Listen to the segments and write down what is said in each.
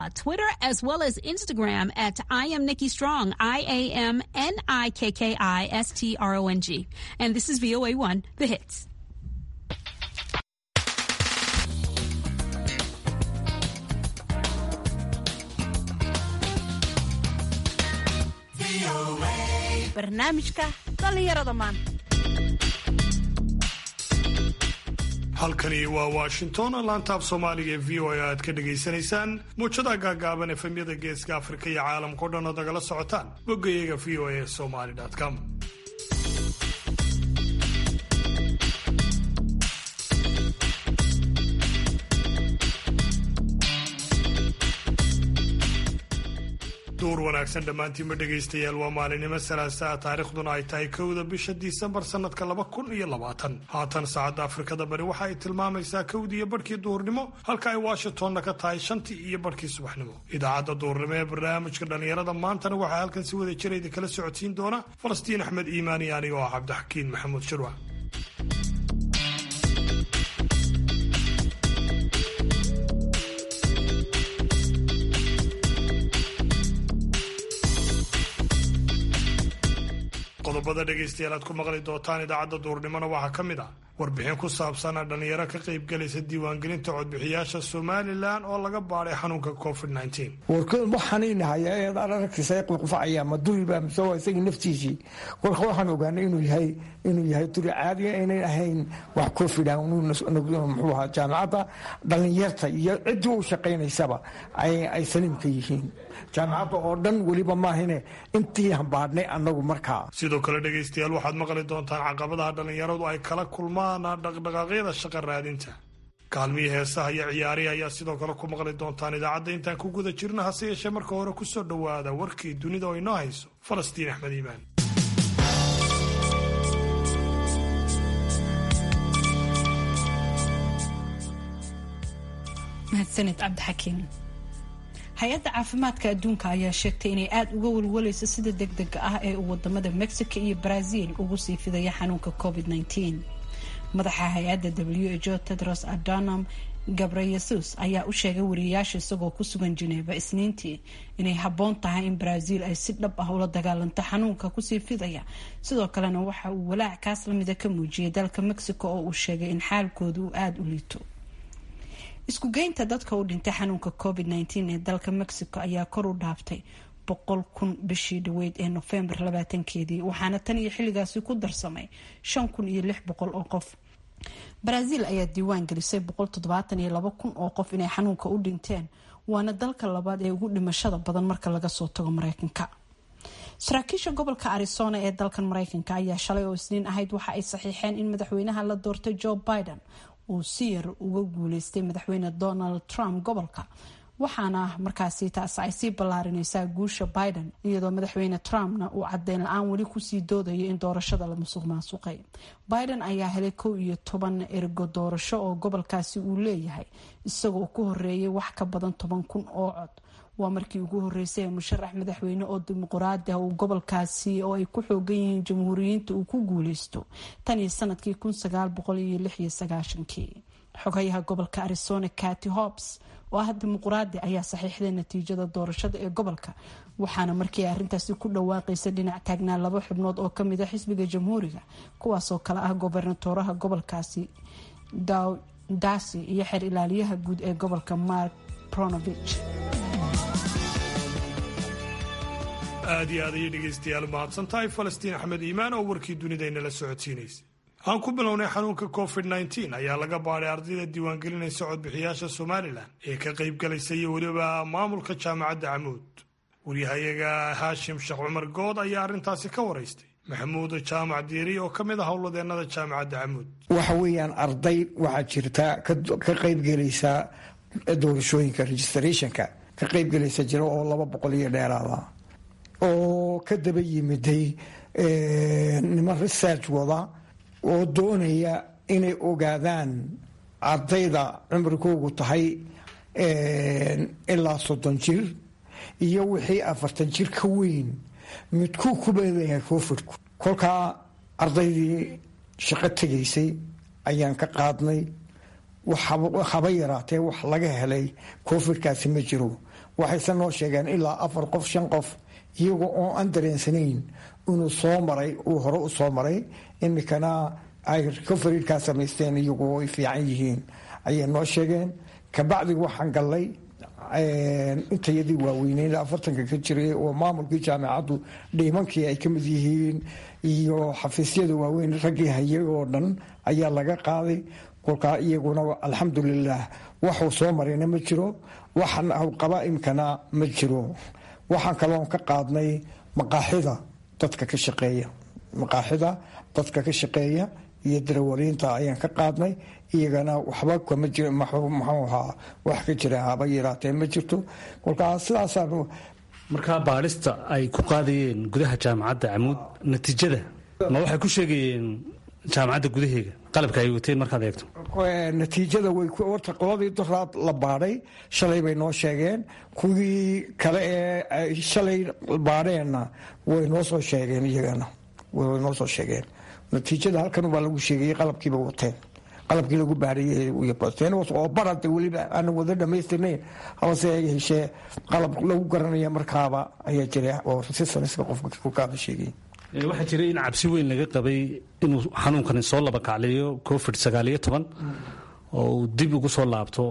Twitter as well as Instagram at I am Nikki Strong, I A M N I K K I S T R O N G. And this is VOA1, The Hits. barnaamijka dhallinyarada maanta halkani waa washington laantaaf soomaaliga ee v o a aad ka dhagaysanaysaan muujadaha gaagaaban efemyada geeska afrika iyo caalamkao dhan oo nagala socotaan boggayaga v o a somaly com duur wanaagsan dhammaantiinma dhegaystayaal waa maalinimo salaasaa taariikhduna ay tahay kowda bisha disembar sannadka laba kun iyo labaatan haatan saacadda afrikada bari waxa ay tilmaamaysaa kowdii iyo barhkii duhurnimo halka ay washingtonna ka tahay shantii iyo barhkii subaxnimo idaacadda duhurnimo ee barnaamijka dhallinyarada maantana waxaa halkan si wada jirayda kala socodsiin doona falastiin axmed iimaan iyo anigo ah cabdixakiin maxamuud shirwa qodobada dhegaystayaal aad ku maqli doontaan idaacadda duurnimona waxaa ka mid ah warbixin ku saabsan dhalinyaro ka qaybgalaysa diiwaangelinta codbixiyaasha somalilan oo laga baadhay xanuunka covid warkood waxaanaynahayaa eed aragtiisa qufacaya ma duriba mise waa isagii naftiisii kolka waxaan ogaanay inuu yahay inuu yahay duri caadiga inay ahayn wax covid muxuu ahaa jaamacadda dhalinyarta iyo ciddii u shaqaynaysaba ay saliimka yihiin jaamacadda oo dhan weliba maahine intii hambaadhnay annagu markaa sidoo kale dhegaystayaal waxaad maqli doontaan caqabadaha dhallinyaradu ay kala kulmaan dhaqdhaqaaqyada shaqa raadinta kaalmihii heesaha iyo ciyaarihi ayaa sidoo kale ku maqli doontaan idaacadda intaan ku guda jirna hase yeeshee marka hore kusoo dhowaada warkii dunida oo inoo hayso falastiin axmed iimaan mahadsanid cabdixakiin hay-adda caafimaadka adduunka ayaa sheegtay inay aada uga walwalayso sida deg dega ah ee uu wadamada mexico iyo brazil ugu sii fidaya xanuunka covid -19 madaxa hay-adda w h o tedros adonam gabreyesus ayaa u sheegay wariyayaasha isagoo ku sugan jineeva isniintii inay habboon tahay in brazil ay si dhab ah ula dagaalanto xanuunka kusii fidaya sidoo kalena waxa uu walaac kaas lamida ka muujiyay dalka mexico oo uu sheegay in xaalkooda uu aada u liito isku geynta dadka u dhintay xanuunka covid -19 ee dalka mexico ayaa kor u dhaaftay boqol kun bishii dhaweyd ee nofembar labaatankeedii waxaana tan iyo xilligaasi ku darsamay shan kun iyo lix boqol oo qof brazil ayaa diiwaan gelisay boqol toddobaatan iyo laba kun oo qof inay xanuunka u dhinteen waana dalka labaad ee ugu dhimashada badan marka laga soo tago mareykanka saraakiisha gobolka arizona ee dalkan mareykanka ayaa shalay oo isniin ahayd waxa ay saxiixeen in madaxweynaha la doortay joe biden uu si yar uga guuleystay madaxweyne donald trump gobolka waxaana markaasi taas ay sii ballaarineysaa guusha biden iyadoo madaxweyne trumpna uu cadeyn la-aan weli kusii doodayo in doorashada la musuq maasuqay biden ayaa helay kow iyo toban ergo doorasho oo gobolkaasi uu leeyahay isagoo ku horeeyay wax ka badan toban kun oo cod waa markii ugu horeysay ee musharax madaxweyne oo dimuqraadi ah uu gobolkaasi oo ay ku xoogan yihiin jamhuuriyiinta uu ku guuleysto tan iyo sanadkii kun sagaal boqol iyo lix iyo sagaashankii xogayaha gobolka arizona cati hobbs oo ah dimuqraadi ayaa saxiixday natiijada doorashada ee gobolka waxaana markii ay arrintaasi ku dhawaaqaysa dhinac taagnaa laba xubnood oo kamid a xisbiga jamhuuriga kuwaasoo kale ah gobernatoraha gobolkaasi dow dasi iyo xeer ilaaliyaha guud ee gobolka mark pronovich aad iyo aad ayay dhegaystayaal mahadsan tahay falastiin axmed iimaan oo warkii dunidaynala socodsiinaysa aan ku bilownay xanuunka covid -19 ayaa laga baadhay ardayda diiwaangelinaysa codbixiyaasha somalilan ee ka qaybgalaysa iyo weliba maamulka jaamacadda camuud waryahayaga haashim sheekh cumar good ayaa arrintaasi ka waraystay maxamuud jaamac diiri oo ka mid ah howladeennada jaamacadda camuud waxa weeyaan arday waxaa jirta ka qaybgelaysa doorashooyinka registrationka ka qaybgelaysa jira oo laba boqol iyo dheeraada oo ka daba yimiday niman research wada oo doonaya inay ogaadaan ardayda cumrigoogu tahay ilaa soddon jir iyo wixii afartan jir ka weyn midkuu ku beedayahay covidku kolkaa ardaydii shaqo tegaysay ayaan ka qaadnay haba yaraatee wax laga helay covidkaasi ma jiro waxayse noo sheegeen ilaa afar qof shan qof iyagoo oo aan dareensanayn inuu soo maray uu hore u soo maray imikana ay recoverykaa samaysteen iyagoo ay fiican yihiin ayay noo sheegeen kabacdi waxaan gallay intayadii waaweyneen afartanka ka jiray oo maamulkii jaamacaddu dhiimankii ay ka mid yihiin iyo xafiisyada waaweyn raggii hayay oo dhan ayaa laga qaaday kolkaa iyaguna alxamdulilaah waxuu soo marayna ma jiro waxan qaba imkana ma jiro waxaan kaloon ka qaadnay maqaaxida dadka ka shaqeeya maqaaxida dadka ka shaqeeya iyo darawaliinta ayaan ka qaadnay iyagana waxba kama jir muxuu ahaa wax ka jira haba yaraatee ma jirto kolkaa sidaasaan markaa baadhista ay ku qaadayeen gudaha jaamacadda camuud natiijada ma waxay ku sheegayeen jaamacadda gudaheega qalabka ay wateen markaad eegto natiijada way warta qoladii duraad la baadhay shalay bay noo sheegeen kuwii kale ee shalay baadheenna way noo soo sheegeen iyagana way noo soo sheegeen natiijada halkan baa lagu sheegayay qalabkiiba wateen qalabkii lagu baarayeen oo barade weliba aanan wada dhamaystirnayn hase heshee qalab lagu garanaya markaaba ayaa jira oo resistaniska qofka ku kaaba sheegay waxaa jiray in cabsi weyn laga qabay inuu xanuunkani soo laba kacleeyo covid sagaaliyo toban oo uu dib ugu soo laabto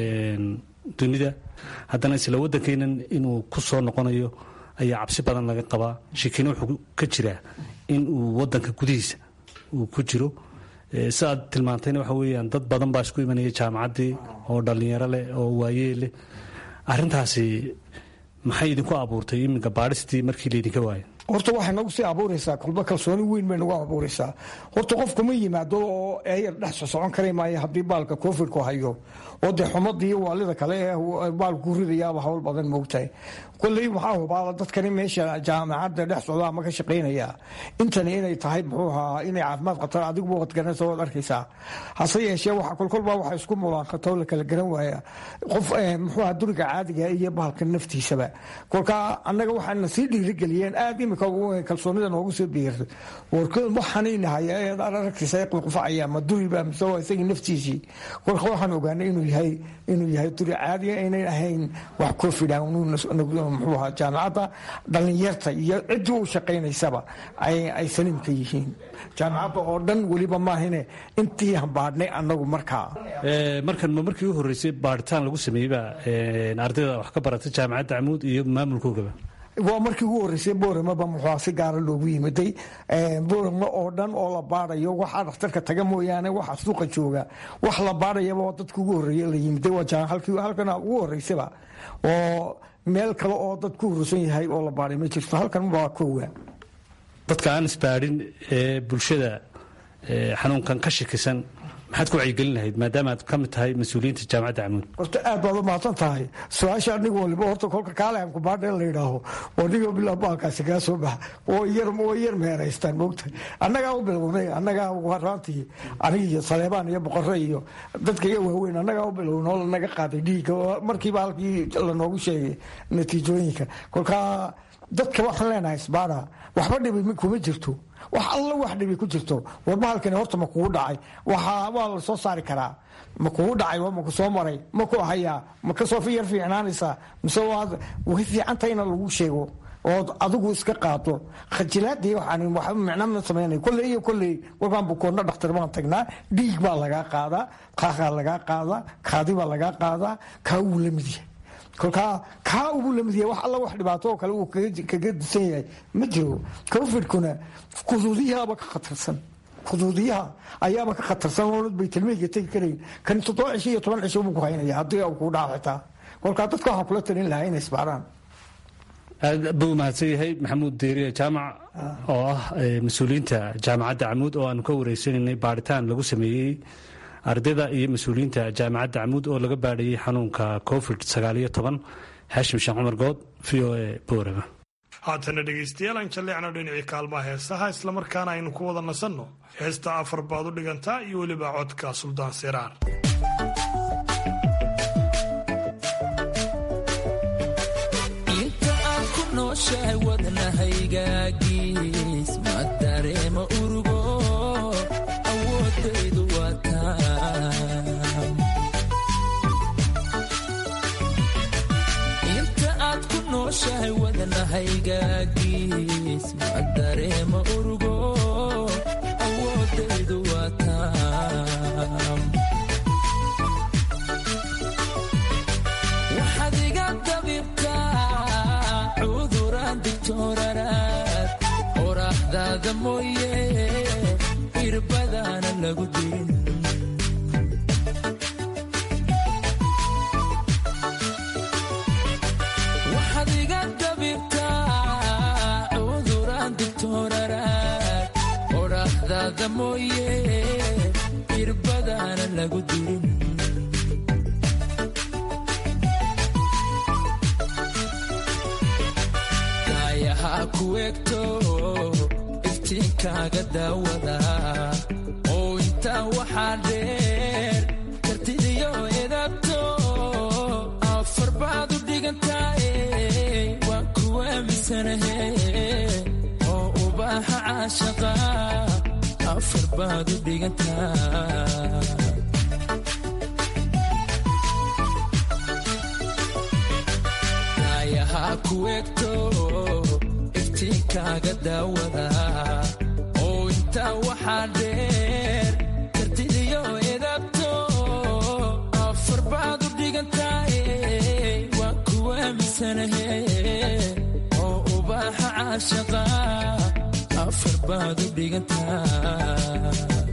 dunida haddana isla waddankeenan inuu ku soo noqonayo ayaa cabsi badan laga qabaa shikina wuxuu ka jiraa in uu wadanka gudihiisa uu ku jiro si aad tilmaantayna waxa weyaan dad badan baa isku imanaya jaamacaddii oo dhallinyaro leh oo waayee leh arintaasi maxay idinku abuurtay iminka baadhistii markii laydinka waayo horta waxay nagu sii abuuraysaa kulba kalsooni weyn bay nagu abuuraysaa horta qofku ma yimaado oo eeyar dhex sosocon kara maayo haddii baalka covidku hayo oo dee xumadii waalida kale ee baalku ridayaaba hawl badan moogtahay koley waxaa hubaala dadkani meesha jaamacadda dhex socda ama ka shaqaynaya intani inay tahay muxuu ahaa inay caafimaad qabtaan adiguba wad garanaysa waad arkaysaa hase yeeshee waxa kolkolba waxa isku mulaanqato la kala garan waaya qof muxuu ahaa duriga caadiga iyo baalka naftiisaba kolkaa annaga waxaana sii dhiirigeliyeen aad imika kalsoonida noogu soo biirtay waxaaninahay aragtiisa qufacaya ma duriba mise waa isagii naftiisii kolka waxaan ogaanay inuu yahay inuu yahay duri caadiga inayn ahayn wax covidan muxuu ahaa jaamacadda dhallinyarta iyo ciddii u shaqaynaysaba ay saliim ka yihiin jaamacadda oo dhan weliba maahine intii hambaadhnay annagu markaa markan ma markii u horreysay baaritaan lagu sameeyeyba ardayda wax ka barata jaamacadda camuud iyo maamulkoogaba waa markii ugu horreysay booremaba muxua si gaara loogu yimiday boorame oo dhan oo la baadayo waxaa dhakhtarka taga mooyaane waxa suuqa jooga wax la baadhayaba oo dadka ugu horreeye la yimiday halkan ugu horreysaba oo meel kale oo dad ku hurusan yahay oo la baaday ma jirto halkan waa koowa dadka aan isbaadhin ee bulshada xanuunkan ka shakisan maxaad ku wacyigelin lahayd maadaama aad ka mid tahay mas-uuliyiinta jaamacadda camuud horta aad baad u mahadsan tahay su-aasha aniga waliba horta kolka kaaleanku baadhe la yidhaaho oo nigo bilaa baalkaasi kaa soo baxa oo yar oo yar meeraystaan moogtahay annagaa u bilownay annagaa raantii aniga iyo saleebaan iyo boqorre iyo dadka iga waaweyn annagaa u bilownay oo lanaga qaaday dhiigga oo markiiba halkii lanoogu sheegay natiijooyinka kolkaa dadka waxaan leenahay isbaada waxba dhibi kuma jirto wax alla wax dhibi ku jirto warba halkani horta ma kugu dhacay waa la soo saari karaa ma kugu dhacay ma ku soo maray ma ku hayaa ma kasoo yar fiicnaanaysaa mise way fiicantah ina lagu sheego ood adigu iska qaato khajilaadii waxaan waxba micna ma samaynay kolley iyo kolley warkaan bukoonna dhakhtar baan tagnaa dhiig baa lagaa qaadaa qaaqaa lagaa qaadaa kaadi baa lagaa qaadaa kaa wuu la mid yahay kolkaa kaa ugu lamid yahay wax alla wax dhibaato oo kale uu kaga disan yahay ma jiro covidkuna kuduudiyahaaba ka khatarsan kuduudiyaha ayaaba ka khatarsan oo baytalmeyga tegi karayn kan toddoba cisho iyo toban cisho buu ku haynaya haddii uu kuu dhaco xitaa kolkaa dadka waxaan kula talin lahaa inay isbaaraan aad buu mahadsan yahay maxamuud deeriye jaamac oo ah mas-uuliyiinta jaamacadda camuud oo aanu ka wareysanaynay baaritaan lagu sameeyey ardayda iyo mas-uuliyiinta jaamacadda camuud oo laga baadhayey xanuunka covid sagaaliyo toban xaashim sheekh cumar good v o a boorama haatana dhegaystayaal aan jalleecno dhinacii kaalmaha heesaha islamarkaana aynu ku wada nasanno heesta afar baad u dhigantaa iyo weliba codka suldaan siraar inta aad ku nooshahay wadnahaygagiis ma dareema urugo awoodaydu waa taa inta nooshahay wadanahaygagiis ma dareema urugo awoodaydu waa taam waxaad iga dabibtaa cuduraan digtooraraad qoraaxdaada mooye irbadaana lagu dirin waxaad iga dabibtaa cuduraan digtooraraad qoraaxdaada mooye irbadaana lagu dirin kaayahaa ku egto iftiinkaaga daawada oo intaa waxaa dheer kartidiyo edabto afar baad u dhigantaaye waan ku aaminsanahe oo ubaaxa caashaqa afar baad u dhigantaa kaayahaa ku egto iftiinkaaga daawada oo intaa waxaa dheer kartidiyo edabto afar baad u dhigantaaye waan ku aaminsanahe oo ubaaxa caashaqa afar baad u dhigantaa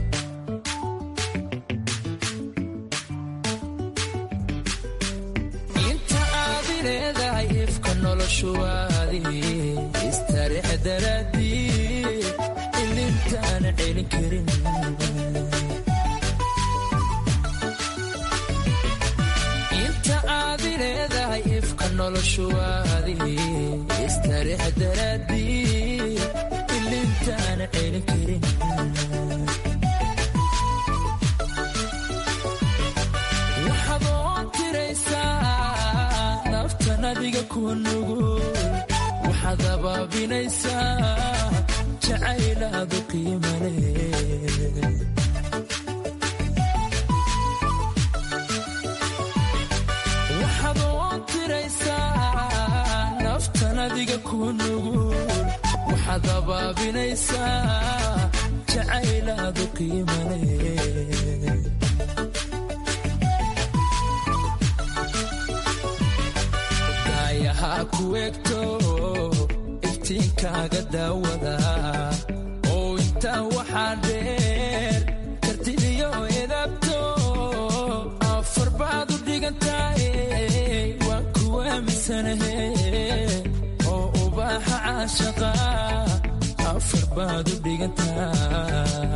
inta aad i leedahay ifka noloshuwaadi istareex daraadii ilintaana celin karin inta aad i leedahay ifka noloshuwaadi istareex daraadii ilintaana celin karin waxaad oon tiraysaa naftan adiga kuwa nugul waxaad abaabinaysaa jacaylaadu qiimale waxaad oon tiraysaa naftan adiga kuwa nugul waxaad abaabinaysaa jacaylaadu qiimale kaayahaa ku egto iftiinkaaga daawada oo intaa waxaa dheer kartidiyo edabto afar baad u dhigantaaye waan ku aaminsanahe oo ubaaxa caashaqa afar baad u dhigantaa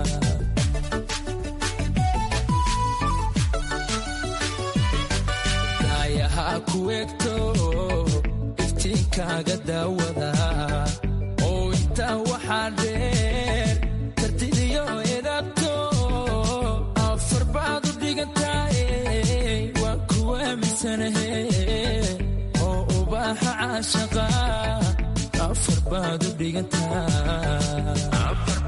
kaayahaa ku egto iftiinkaaga daawada oo intaa waxaa dheer kartidiyo edabto afar baad u dhigantaaye waan ku aaminsanahe oo ubaaxa caashaqa afar baad u dhigantaa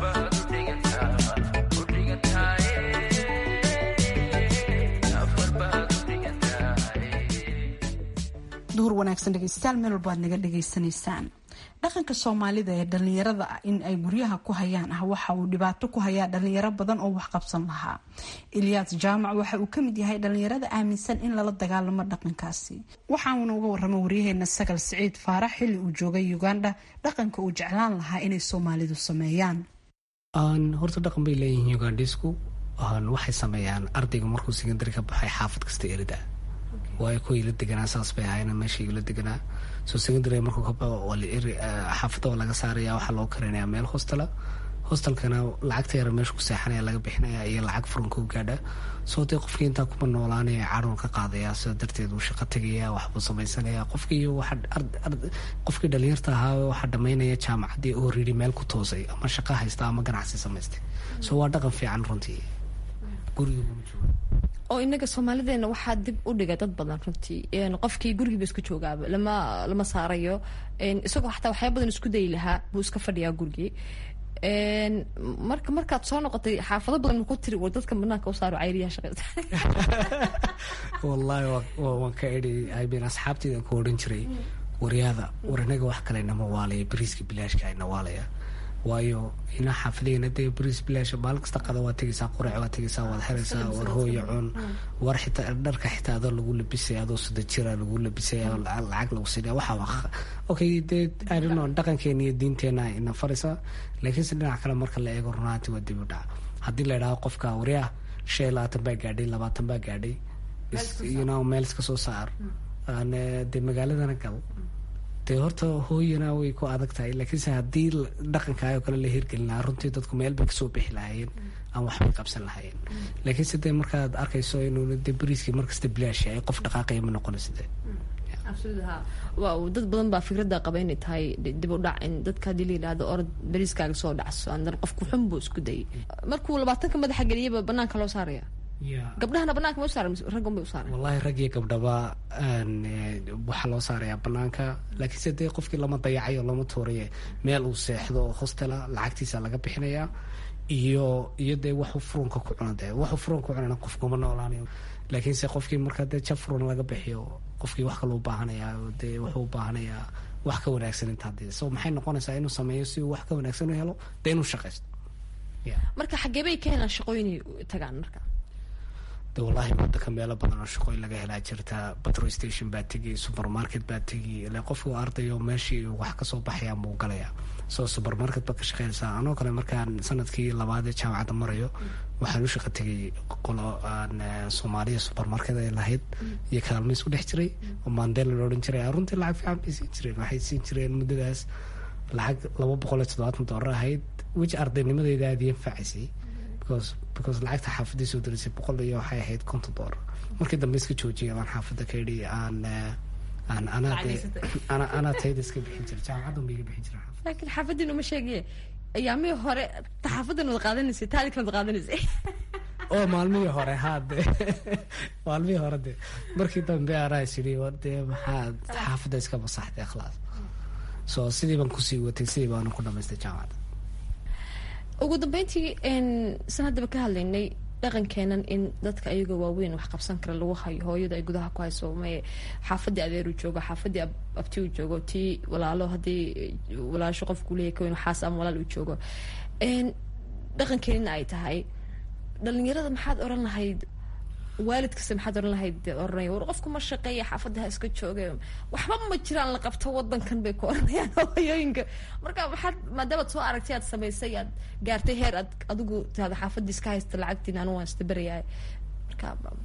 duhur wanaagsan dhegeystayaal meel walba aad naga dhegaysanaysaan dhaqanka soomaalida ee dhalinyarada ah in ay guryaha ku hayaan ah waxa uu dhibaato ku hayaa dhalinyaro badan oo wax qabsan lahaa ilyaas jaamac waxa uu kamid yahay dhalinyarada aaminsan in lala dagaalamo dhaqankaasi waxauna uga waramo waryaheena sagal siciid faarax xilli uu joogay uganda dhaqanka uu jeclaan lahaa inay soomaalidu sameeyaan horta dhaqan bay leeyihiin ugandhisku waxay sameeyaan ardayga markuu secondary ka baxay xaafad kasta erida waayo kuwii la deganaa saas bay ahaayeen meeshii la deganaa soo secondary markuu ka baxo waa la eri xaafadda waa laga saaraya waxaa loo karinaya meel hostela hostelkana lacagta yara meesha ku seexanaya laga bixinaya iyo lacag furanka u gaadha soo dee qofkii intaa kuma noolaanaya cadhul ka qaadaya sida darteed uu shaqo tegaya waxbuu samaysanaya qofkii qofkii dhalinyarta ahaa waxaa dhamaynaya jaamacaddii oo ridi meel ku toosay ama shaqo haysta ama ganacsi samaystay soo waa dhaqan fiican runtii guriga oo inaga soomaalideena waxaa dib u dhiga dad badan runtii qofkii gurigiiba isku joogaaba lama lama saarayo isagoo xataa waxyaa badan isku dayi lahaa buu iska fadhiyaa gurigii marka markaad soo noqotay xaafado badan ku tiri war dadka banaanka u saaro cayriyaha shaqeysta wallaahi waan ka idhi ibn asxaabteydan ku odhan jiray waryaada war inaga wax kale inama waalaya bariiska bilaashka ina waalaya waayo ina xaafideena dee bariis bilaash maalin kasta qada waa tegaysaa qurac waa tegaysaa waad xeraysaa war hooya cun war xitaa dharka xitaa adoo lagu labisaya adoo sida jira lagu labisaya lacag lagu siinaya waxa waa okay dee arino dhaqankeena iyo diinteena ina faraysa laakiinse dhinac kale marka la eego runaanti waa dib u dhac haddii la idhaho qofka waryaa shan iyo labaatan baa gaadhay labaatan baa gaadhay you know meel iska soo saar dee magaaladana gal dee horta hooyana way ku adag tahay laakiinse haddii dhaqankaayoo kale la hirgelin lahaa runtii dadku meel bay kasoo bixi lahaayeen aan waxbay qabsan lahaayeen laakiinse dee markaad arkayso inuu dee bariiskii markasta bilaash yahay qof dhaqaaqaya ma noqonaysa dee waaw dad badan baa fikradda qaba inay tahay dib u dhac in dadka haddii la yidhahdo orod bariiskaaga soo dhacso andan qofku xun buu isku dayay markuu labaatanka madaxa geliyaba banaanka loo saaraya gabdhahana banaanka ma u saaran raggan bay u saaran wallahi rag iyo gabdhaba waxaa loo saarayaa banaanka laakiinse dee qofkii lama dayacayo lama tuuraye meel uu seexdo oo hostela lacagtiisa laga bixinayaa iyo iyo dee waxuu furunka ku cuna dee waxuu furunka ku cunana qofkuma noolaanayo laakiinse qofkii marka dee jab furun laga bixiyo qofkii wax kale u baahanayaa dee wuxuu u baahanayaa wax ka wanaagsan intaa dee so maxay noqonaysaa inuu sameeyo si uu wax ka wanaagsan u helo dee inuu shaqaysto marka xagee bay ka helaan shaqooyinay tagaan marka de wallahi wadanka meelo badan oo shaqooyin laga helaa jirta petrol station baa tegi supermarket baa tegi ile qofku ardayo meeshii wax kasoo baxayaa buu galayaa soo supermarket baa ka shaqeynaysaa anoo kale markaan sanadkii labaad ee jaamacadda marayo waxaan u shaqa tegay qolo aan soomaaliya supermarket ay lahayd iyo kaalmo isku dhex jiray oo mandela la odhan jiray runtii lacag fiican bay siin jireen waxay siin jireen muddadaas lacag laba boqol iyo toddobaatan doolar ahayd weji ardaynimadeeda aada iyo anfacaysay because lacagta xaafadii soo darisay boqol iyo waxay ahayd konton doolar markii dambe iska joojiyay baan xaafadda ka idhi aan aan anaa ana anaa tayda iska bixin jira jaamacaddan ba iga bixin jira laakiin xaafadiin uma sheegaye ayaamihii hore xaafadan wad qaadanaysay taalikan wad qaadanaysay oo maalmihii hore haa de maalmihii hore de markii dambe anaa isiri dee maxaad xaafadda iska masaxday khalaas so sidii baan kusii watay sidii baanu ku dhamaystay jaamacadda ugu dambeyntii san haddaba ka hadlaynay dhaqankeenan in dadka ayagoo waaweyn wax qabsan kara lagu hayo hooyada ay gudaha ku hayso maye xaafadii adeeru joogo xaafadii abti uu joogo tii walaalo haddii walaasho qofku leeyahy kaweyn waxaas ama walaal uu joogo dhaqankeenina ay tahay dhalinyarada maxaad oran lahayd waalid kasta maxaad oran lahayd oranaya war qofku ma shaqeeya xaafadda ha iska jooga waxba ma jiraan la qabto wadankan bay ku oranayaan hooyooyinka marka maxaad maadaamaad soo aragtay aad samaysay aad gaartay heer aad adigu tahada xaafadii iska haysta lacagtiin anu waan ista berayahay marka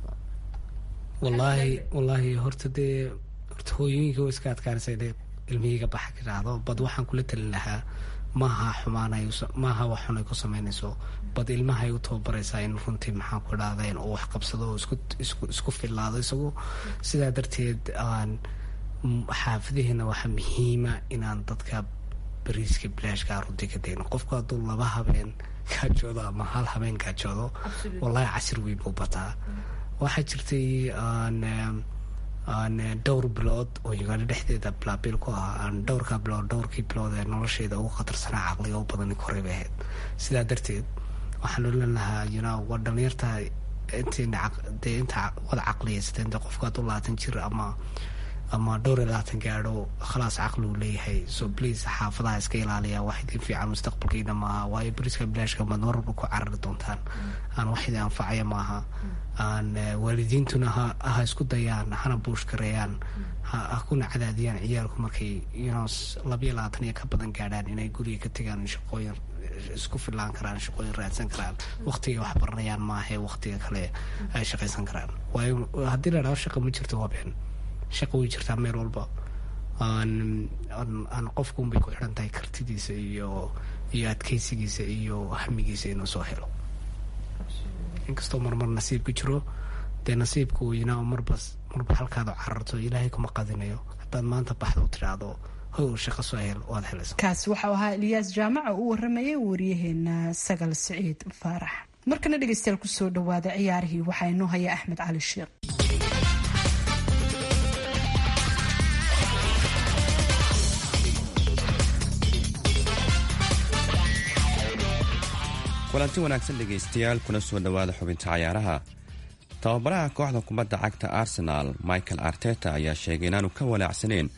wallaahi wallaahi horta dee horta hooyooyinka waa iska adkaanaysa inay ilmihiiga baxa ka dhacdo bad waxaan kula talin lahaa maaha xumaanay maaha wax xun ay ku sameynayso bad ilmahay u tababaraysaa in runtii maxaan ku idhahdeen uu wax qabsado oo isku isku isku fillaado isagu sidaa darteed aan xaafadaheena waxaa muhiima inaan dadka bariiska bilaashkaa runtii ka degno qofku hadduu laba habeen gaajoodo ama hal habeen gaajoodo wallahi casir weyn buu bataa waxaa jirtay aan aan dhowr bilood oo uganda dhexdeeda bilaabil ku ah aan dhowrkaa bilood dhowrkii bilood ee nolosheeda ugu khatarsanaa caqliga u badan koray bay ahayd sidaa darteed waxaan oran lahaa yuna waa dhalinyarta intiina dee inta wada caqliyaysateen dee qofku hadduu labaatan jir ama ama dhowr iyo labaatan gaadho khalaas caqli uu leeyahay so please xaafadaha iska ilaaliya wax idin fiican mustaqbalkiina maaha waayo bariiska bilaashka maad marwalba ku carari doontaan aan wax idin anfacaya maaha aan waalidiintuna ha ha isku dayaan hana buush gareeyaan ha kuna cadaadiyaan ciyaalku markay yuno labayo labaatan iyo ka badan gaadhaan inay guriga ka tegaan shaqooyin isku filaan karaan shaqooyin raadsan karaan waqtiga wax baranayaan maahae waqtiga kale ay shaqaysan karaan waayo haddii la dhaho shaqa ma jirto wabeen shaqa way jirtaa meel walba aan aan qofkuunbay ku xidhan tahay kartidiisa iyo iyo adkeysigiisa iyo hamigiisa inuu soo helo inkastoo marmar nasiibku jiro dee nasiibku yinaa marba marba halkaad cararto ilaahay kuma qadinayo haddaad maanta baxda u tidhaahdo how shaqo soo hel waad helaysa kaasi waxau ahaa eliyaas jaamaca uu waramayay wariyaheena sagal siciid faarax markana dhegeystayaal kusoo dhawaada ciyaarihii waxaa inoo haya axmed cali sheekh kulanti wanaagsan dhegaystayaal kuna soo dhowaada xubinta cayaaraha tababaraha kooxda kubadda cagta arsenaal michael arteta ayaa sheegay inaanu ka walaacsaneen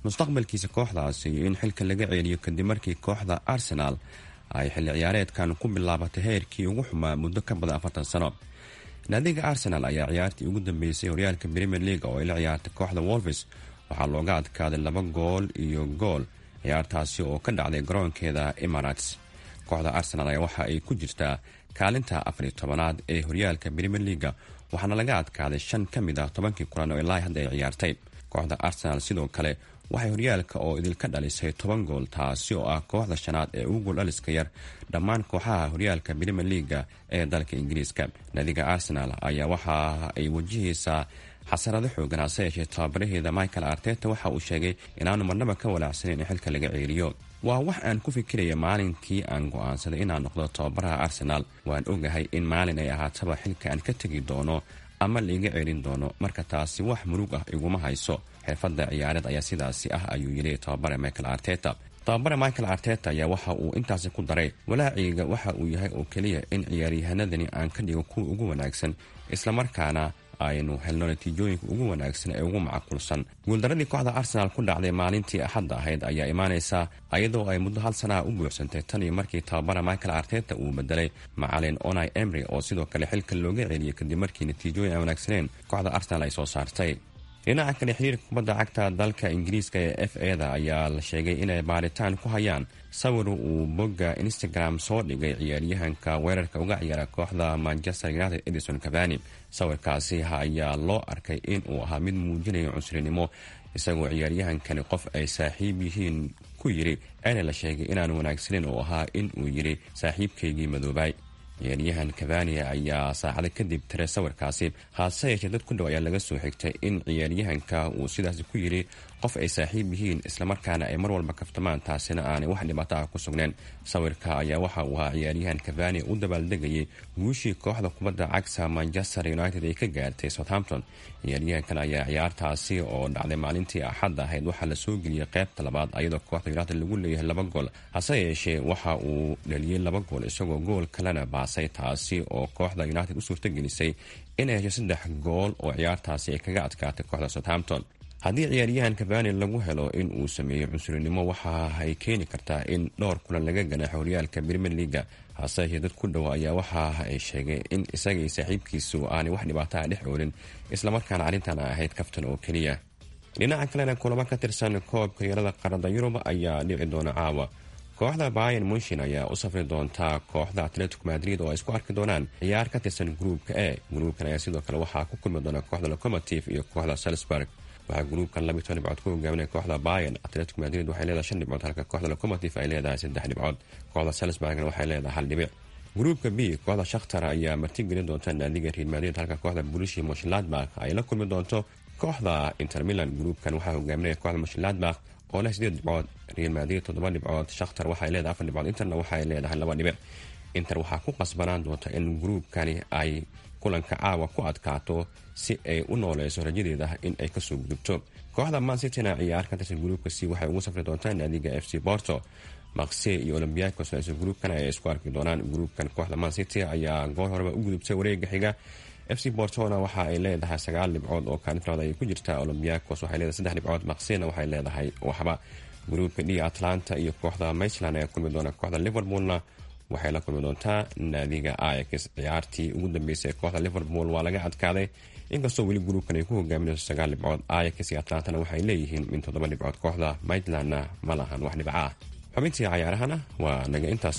mustaqbalkiisa kooxdaasi iyo in xilka laga ceeliyo kadib markii kooxda arsenaal ay xilli ciyaareedkan ku bilaabatay heerkii ugu xumaa muddo ka badan afartan sano naadiga arsenal ayaa ciyaartii ugu dambeysay horyaalka premier league oo ay la ciyaartay kooxda wolves waxaa looga adkaaday laba gool iyo gool ciyaartaasi oo ka dhacday garoonkeeda emirates kooxda arsenal ayaa waxa ay ku jirtaa kaalinta afar iyo tobanaad ee horyaalka premier leaga waxaana laga adkaaday shan ka mid ah tobankii kulan oo ilaa hadda ay ciyaartay kooxda arsenal sidoo kale waxay horyaalka oo idilka dhalisay toban gool taasi oo ah kooxda shanaad ee ugu gool dhaliska yar dhammaan kooxaha horyaalka premier leaga ee dalka ingiriiska naadiga arsenal ayaa waxa ay wajahaysaa xasarado xoogan hase yeeshee tababaraheeda michael arteta waxa uu sheegay inaanu marnaba ka walaacsaneyn in xilka laga ceeliyo waa wax aan ku fikiraya maalinkii aan go-aansaday inaan noqdo tababaraha arsenal waan ogahay in maalin ay ahaataba xilka aan ka tegi doono ama laiga ceelin doono marka taasi wax murug ah iguma hayso xirfadda ciyaareed ayaa sidaasi ah ayuu yidhi tababare michael arteta tababare michael arteta ayaa waxa uu intaasi ku daray walaaciga waxa uu yahay oo keliya in ciyaaryahanadani aan ka dhigo kuwa ugu wanaagsan islamarkaana aynu helno natiijooyinka ugu wanaagsan ee ugu macquulsan guuldaradii kooxda arsenaal ku dhacday maalintii axadda ahayd ayaa imaanaysa iyadoo ay muddo hal sanaha u buuxsantay tan iyo markii tababara michael arteta uu bedelay macalin onai emry oo sidoo kale xilka looga celiyay kadib markii natiijooyin aan wanaagsaneen kooxda arsenaal ay soo saartay dhinaca kale xiriirka kubadda cagta dalka ingiriiska ee f eda ayaa la sheegay inay baaritaan ku hayaan sawir uu bogga instagram soo dhigay ciyaaryahanka weerarka uga ciyaara kooxda manchester united edison cavani sawirkaasi ayaa loo arkay in uu ahaa mid muujinaya cunsurinimo isagoo ciyaaryahankani qof ay saaxiib yihiin ku yiri eena la sheegay inaan wanaagsaneyn oo ahaa in uu yiri saaxiibkaygii madoobay ciyaaryahan cavania ayaa saacada kadib tiray sawirkaasi haase yeeshee dad ku dhow ayaa laga soo xigtay in ciyaaryahanka uu sidaasi ku yiri qof ay saaxiib yihiin islamarkaana ay mar walba kaftamaan taasina aanay wax dhibaato ah ku sugneen sawirka ayaa waxa uu ahaa ciyaaryahan cavania u dabaaldegayay guushii kooxda kubadda cagta manchester united ay ka gaartay southampton ciyaaryahankan ayaa ciyaartaasi oo dhacday maalintii axadda ahayd waxaa lasoo geliyey qaybta labaad ayadoo kooxda united lagu leeyahay laba gool hase yeeshee waxa uu dhaliyey laba gool isagoo gool kalena baasay taasi oo kooxda united u suurtagelisay inay hesho saddex gool oo ciyaartaasi ay kaga adkaatay kooxda southampton haddii ciyaaryahan cavani lagu helo in uu sameeyo cunsurinimo waxa ay keeni kartaa in dhowr kulan laga ganaaxo horyaalka premier leaga hase yeeshee dad ku dhow ayaa waxa ay sheegay in isagii saaxiibkiisu aanay wax dhibaataha dhex oolin islamarkaana arrintan a ahayd kaftan oo keliya dhinaca kalena kulamo ka tirsan koobka yarada qaranada yurub ayaa dhici doona caawa kooxda bayan munshin ayaa u safri doontaa kooxda atletico madrid oo ay isku arki doonaan ciyaar ka tirsan gruupka e gruupkan ayaa sidoo kale waxaa ku kulmi doona kooxda locomotive iyo kooxda salisburg waxaa gruupkan labiy toban dhibcood ku hogaaminaya kooxda bayan atletico madrid waxay leedahay shan dhibcood halka kooxda locomotive ay leedahay saddex dhibcood kooxda salisburgna waxay leedahay hal dhibic gruupka b kooxda shakhtar ayaa martigelin doonta naadiga real madrid halka kooxda bulishi moshladbak ay la kulmi doonto kooxda inter milan gruupkan waxaa hogaaminaya kooxda moshladbak oo leh sideed dhibcood real madrid toddoba dhibcood shakhtar waxay leedahay afar dhibcood interna waxay leedahay laba dhibic inter waxaa ku qasbanaan doonta in gruupkani ay kulanka caawa ku adkaato si ay u nooleyso rajadeeda in ay kasoo gudubto kooxda mansitina ciyaar ka tirsan gruupka c waxay ugu safri doontaa naadiga f c borto maqse iyo olombiakos isla gruupkan ayay isku arki doonaan gruupkan kooxda mancity ayaa goor horeba u gudubtay wareega xiga f c bortona waxa ay leedahay sagaal dhibcood oo kaalinta labaad ay ku jirtaa olombiakos waxay leedahay saddex dhibcood maqsena waxay leedahay waxba gruupka d atlanta iyo kooxda maitland ayaa kulmi doona kooxda liverpoolna waxay la kulmi doontaa naadiga ax ciyaartii ugu dambeysay ee kooxda liverpool waa laga adkaaday inkastoo weli gruupkan ay ku hogaaminayso sagaal dhibcood ax iyo atlantana waxay leeyihiin min toddoba dhibcood kooxda maitlandna ma lahan wax dhibca ah xubintii cayaarahana waa naga intaas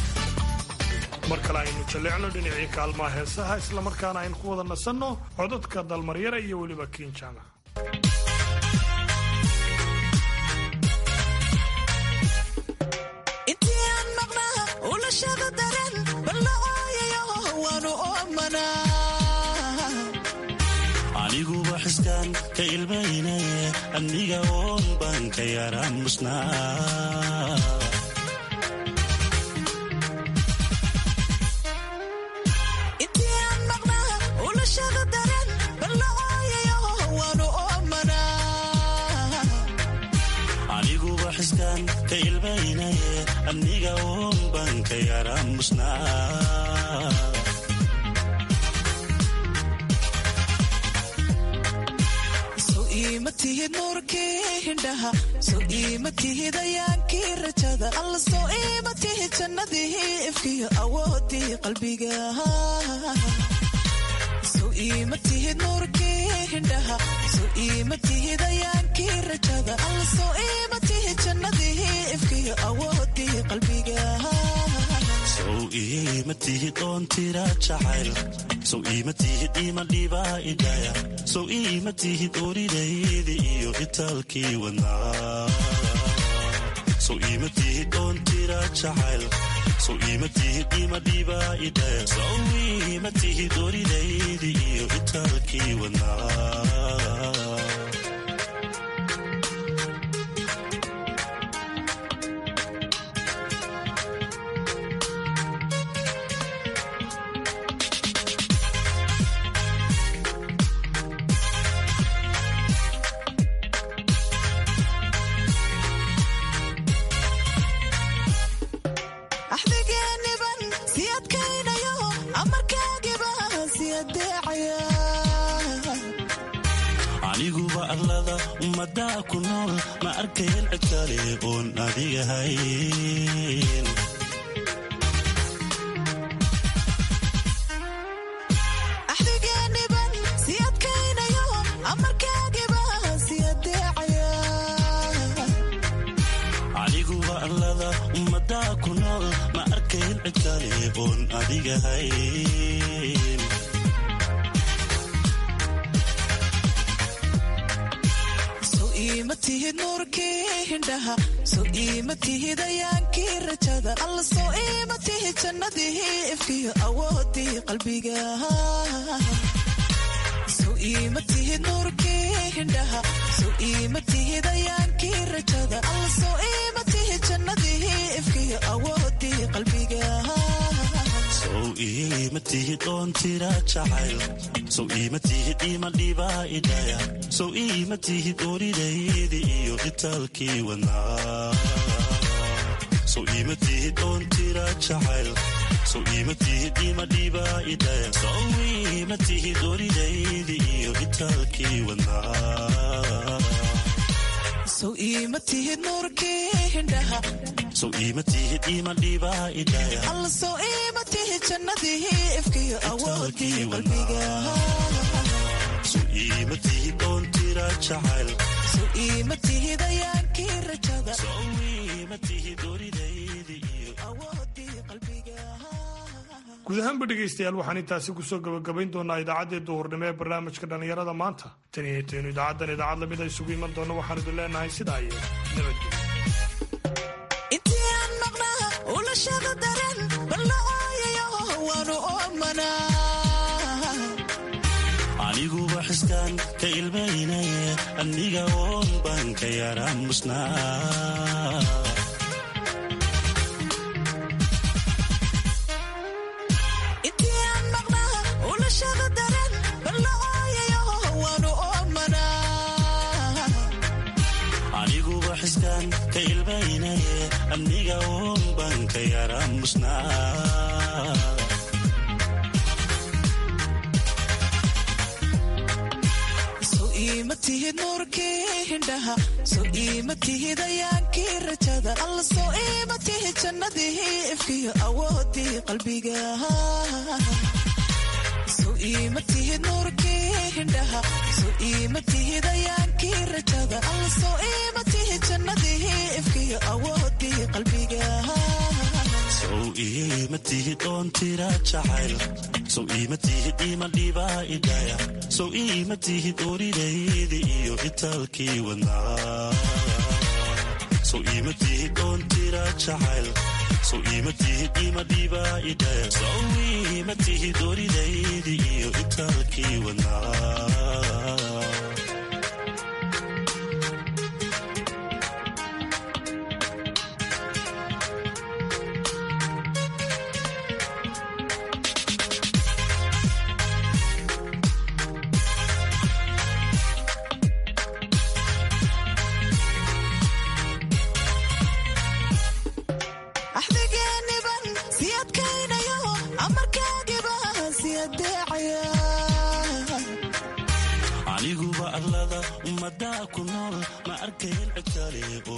mar kale aynu jalleecno dhinacii kaalmaha heesaha islamarkaana aynu ku wada nasanno codadka dalmaryara iyo weliba kiinjaama aniguba xiskaan ka ilmaynaye amniga oon baan ka yaraan musnaa aniguba xiskaan ka ilmaynaye amniga oon baan ka yaraan musnaa iima tihid nuurkii hindhaha soo iima tihid ayaankii rajada alla soo iima tihid jannadii ifkiyo awoodii qalbiga soo iima tihid nuurkii hindhaha soo iima tihid ayaankii rajada alla soo iima tihid jannadii ifkiyo awoodii qalbiga sow iima tihid oon tira jacayl sow iima tihid ima dhibaa idhaya sow iima tihid oridaydi iyo itaalkii wadnaa sow iima tihid oon tira jacayl sow iima tihid ima dhibaa idhaya sow iima tihid oridaydi iyo itaalkii wadnaa axdigeeniban si adkaynayo amarkaagiba si adeecaya aniguba allada ummadaa ku nool ma arkayn cid kale oon adigahayn axdigeeniban si adkaynayo amarkaagiba si adeecaya aniguba allada ummadaa ku nool ma arkayn cid kale oon adigahayn soo iima tihid nuurkii hindhaha soo iima tihid ayaankii rajada alla soo iima tihid jannadii ifkiyo awoodii qalbiga soo iima tihid nuurkii hindhaha soo iima tihid ayaankii rajada alla soo iima tihid jannadii ifkiyo awoodii qalbiga sow iima tihid oon tira jacayl sow iima tihid ima dhibaa idhaya sow iima tihid oridaydi iyo itaalkii wadnaa sow iima tihid oon tira jacayl sow iima tihid ima dhibaa idhaya sow iima tihid oridaydi iyo itaalkii wadnaa soo iima tihid nuurkii hindhaha sow iima tihid ima dhibaa idhaya alla soo iima tihid jannadii ifkiyo awoodii qalbiga sow iima tihid oon tira jacayl soo iima tihid ayaankii rajada sow iima tihid oridaydi iyo awoodii qalbiga guud ahaanba dhegaystayaal waxaan intaasi kusoo gabagabayn doonaa idaacaddii duhurnimo ee barnaamijka dhallinyarada maanta tan iyo intaynu idaacaddan idaacad lamid a isugu iman doonno waxaan idin leenahay sidaa iyo nabadgelyo intii aan maqnaa ulashada daran balla ooyayo waanu oomanaa aniguba xiskaan ka ilmaynaye aniga oon baan ka yaraamusnaa intii aan maqnaa ulashada daran balla ooyayo waanu oomanaa aniguba xiskaan ka ilmaynaye aniga oon baan ka yaraamusnaa soo iima tihid nuurkii hindhaha soo iima tihid ayaankii rajada alla soo iima tihid jannadii ifkiyo awoodii qalbiga soo iima tihid nuurkii hindhaha soo iima tihid ayaankii rajada alla soo iima tihid jannadii ifkiyo awoodii qalbiga sow iima tihid oon tira jacayl sow iima tihid ima dhibaa idhaya sow iima tihid oridaydi iyo itaalkii wadnaa sow iima tihid oon tira jacayl sow iima tihid ima dhibaa idhaya sow iima tihid oridaydi iyo itaalkii wadnaa axdigeeniban si adkaynayo amarkaagiba si adeecaya arlada ummadaa ku nool ma arkayn cid kale oo